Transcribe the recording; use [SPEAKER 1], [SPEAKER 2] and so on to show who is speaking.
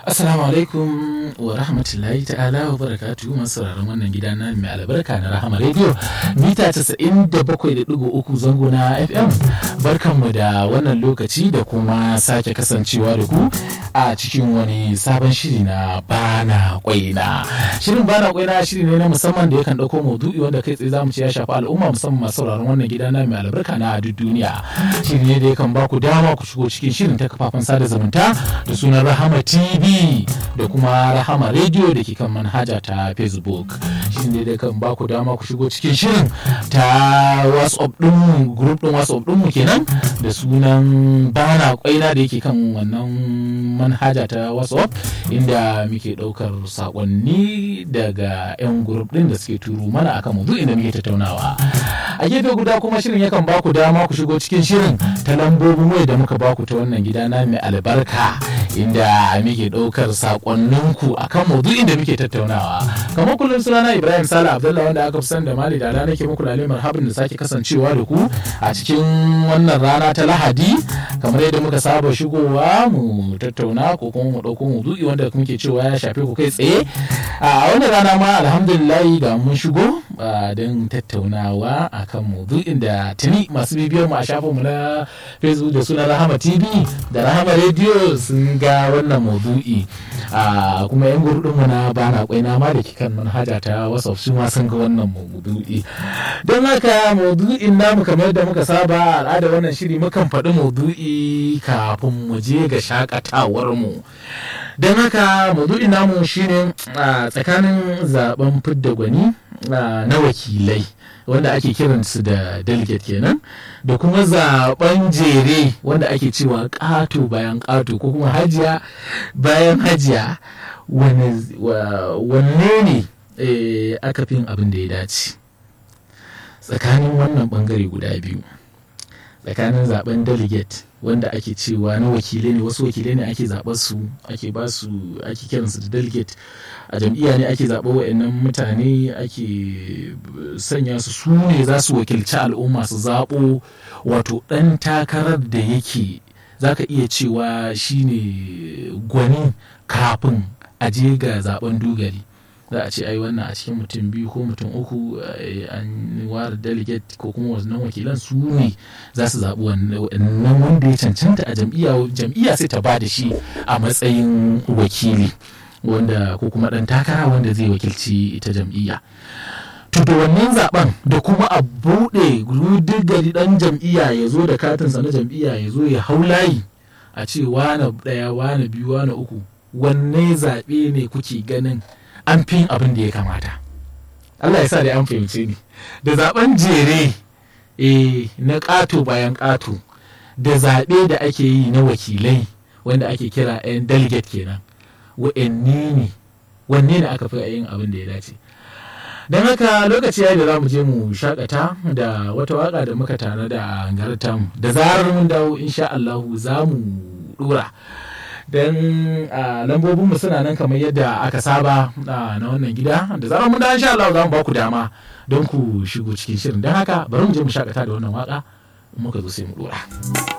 [SPEAKER 1] Assalamu alaikum wa rahmatullahi ta'ala wa barakatuhu masu sauraron wannan gida na mai albarka na Rahama Radio mita 97.3 zango na FM barkanmu da wannan lokaci da kuma sake kasancewa da ku a cikin wani sabon shiri na bana kwaina shirin bana kwaina shiri ne na musamman da yakan dauko maudu'i wanda kai tsaye zamu ce ya shafi al'umma musamman masu sauraron wannan gida na mai albarka na duk duniya shiri ne da yakan ba ku dama ku shigo cikin shirin ta kafafen sada zumunta da sunan Rahama TV da kuma rahama rediyo da ke kan manhaja ta facebook shi ne da kan baku dama ku shigo cikin shirin ta whatsapp dinmu group din whatsapp dinmu kenan da sunan bana kwaina da yake kan wannan manhaja ta whatsapp inda muke daukar sakonni daga yan group din da suke turo mana akan maudu'in da muke tattaunawa a gefe guda kuma shirin yakan baku dama ku shigo cikin shirin ta lambobin waya da muka baku ta wannan gida na mai albarka inda muke daukar sakonninku akan maudu'in da muke tattaunawa kamar kullum sunana ibrahim sala abdullahi wanda aka fi san da mali da rana ke muku lalle marhabin da sake kasancewa da ku a cikin wannan rana ta lahadi kamar yadda muka saba shigowa mu tattauna ko kuma mu dauko maudu'i wanda muke cewa ya shafe ku kai tsaye a wannan rana ma alhamdulillah ga mun shigo don tattaunawa akan maudu'in da tuni masu bibiyar mu a shafin mu na facebook da suna rahama tv da rahama radio sun ga wannan maudu'i a kuma yan gurudin mu na bana kwai na ma da ke kan manhaja ta whatsapp su ma sun ga wannan maudu'i don haka maudu'in namu kamar da muka saba al'ada wannan shiri mukan faɗi maudu'i kafin mu je ga shakatawar mu don haka maudu'in namu shine tsakanin zaben fidda gwani na wakilai wanda ake kiransu da delegate kenan da kuma zaben jere wanda ake cewa ƙato bayan ƙato ko kuma hajiya bayan hajiya wanne ne aka fi abin da ya dace tsakanin wannan bangare guda biyu tsakanin zaben delegate wanda ake cewa na wakilai ne wasu wakilai ne ake zaɓar su ake ba su ake kiransu da delegate a jam'iyya ne ake zaɓar wa'annan mutane ake sanya su su ne za su wakilci al'umma su zaɓo wato ɗan takarar da yake za ka iya cewa shine gwani kafin a je ga zaben dugari za a ce ai wannan a cikin mutum biyu ko mutum uku an ware delegate ko kuma wannan wakilan su ne za su zaɓi wannan wanda ya cancanta a jam'iyya jam'iyya sai ta ba da shi a matsayin wakili wanda ko kuma ɗan takara wanda zai wakilci ita jam'iyya to da wannan zaben da kuma a buɗe gari ɗan jam'iyya ya zo da katinsa na jam'iyya ya zo ya hau layi a ce wane ɗaya wane biyu wane uku wanne zaɓe ne kuke ganin an fi abin da ya kamata Allah ya sa da an fahimce ni da zaben jere e, na ƙato bayan ƙato da zaɓe da ake yi na wakilai wanda ake kira 'yan delegate kenan wa'anne ne wanne ne aka fi yin abin da ya dace don haka lokaci ya da za mu je mu shakata da wata waka da muka tare da gartam da zarar mun dawo insha Allahu za mu dura don lambobinmu suna nan kamar yadda aka saba na wannan gida da zarar mun dawo insha Allahu za mu ba ku dama don ku shigo cikin shirin don haka bari mu je mu shakata da wannan waka muka zo sai mu dura.